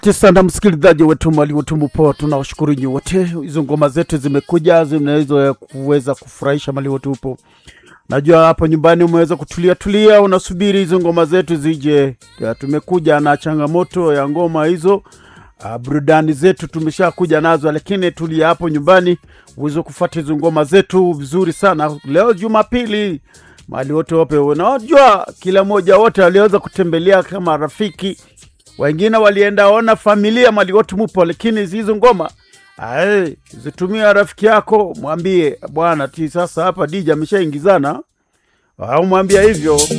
Asante sana msikilizaji wetu mali wetu mupo, tunawashukuru nyi wote. Hizo ngoma zetu zimekuja zinaweza kuweza kufurahisha mali wetu upo. Najua hapo nyumbani umeweza kutulia tulia, unasubiri hizo ngoma zetu zije. Ya, tumekuja na changamoto ya ngoma hizo. Uh, burudani zetu tumeshakuja nazo, lakini tulia hapo nyumbani uweze kufuata hizo ngoma zetu vizuri sana. Leo Jumapili, mali wote wape, unajua kila mmoja wote aliweza kutembelea kama rafiki wengine walienda ona familia mali wote mupo, lakini hizo ngoma ae, zitumia rafiki yako, mwambie bwana ti sasa hapa DJ ameshaingizana, au mwambia hivyo